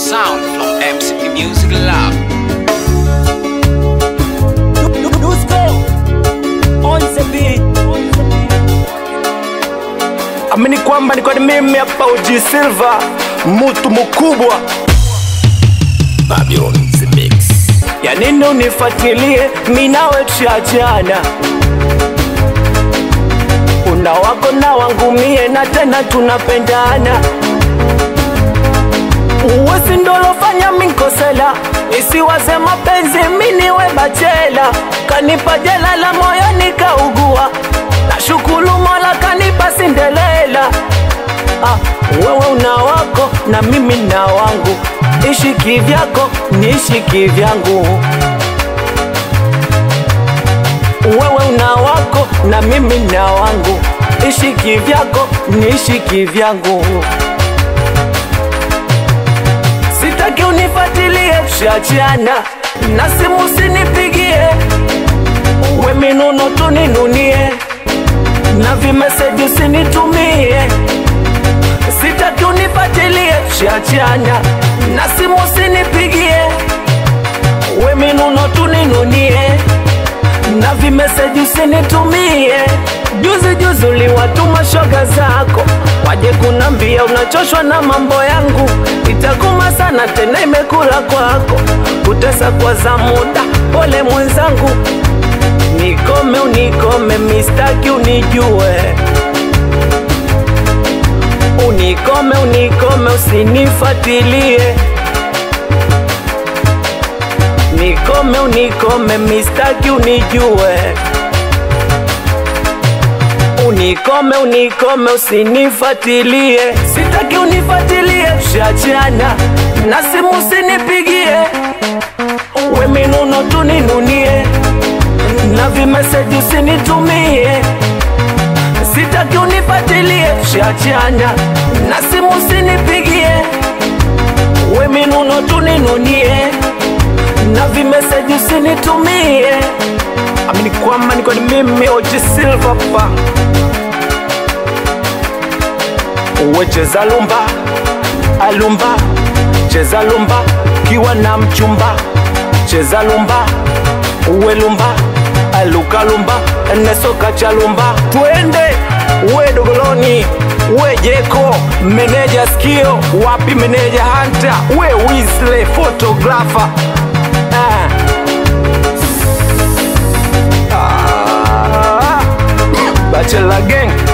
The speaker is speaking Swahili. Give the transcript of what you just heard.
sound from MCP Music Lab. Dusko on the beat. amini kwamba niko ni mimi hapa uji silva mutu mkubwa Babylon the Mix. ya nini unifuatilie minawe tuachana una wako na wangu mie na tena tunapendana uwezi ndolofanya minkosela isiwaze mapenzi miniwe bachela kanipa jela la moyo nikaugua na shukulu mola kanipa sindelela ah, wewe una wako na mimi na wangu ishi kivyako niishi kivyangu wewe una wako na mimi na wangu ishi kivyako niishi kivyangu sitaki unifatilie tushachana na simu sinipigie we minuno tuninunie na vimeseji usinitumie sitaki unifatilie tushachana na simu sinipigie we minuno tuninunie na vimeseji usinitumie juzi juzi uliwatuma shoga zako waje kunambia unachoshwa na mambo yangu itakuma sana tena imekula kwako kutesa kwa za muda pole mwenzangu nikome unikome mistaki unijue unikome unikome usinifatilie nikome unikome mistaki unijue unikome unikome usinifatilie sitaki unifatilie tushachana na simu usinipigie we minuno tuninunie na vimeseji usinitumie sitaki unifatilie tushachana na simu usinipigie we minuno tuninunie na vimeseji usinitumie amini kwamba niko ni mimi oji silva pa uwe cheza lumba alumba cheza lumba kiwa na mchumba cheza lumba uwe lumba aluka lumba nesoka cha lumba twende uwe dogoloni uwe jeko meneja skio wapi meneja hanta uwe wisle fotografa ah. Ah. Bachelor gang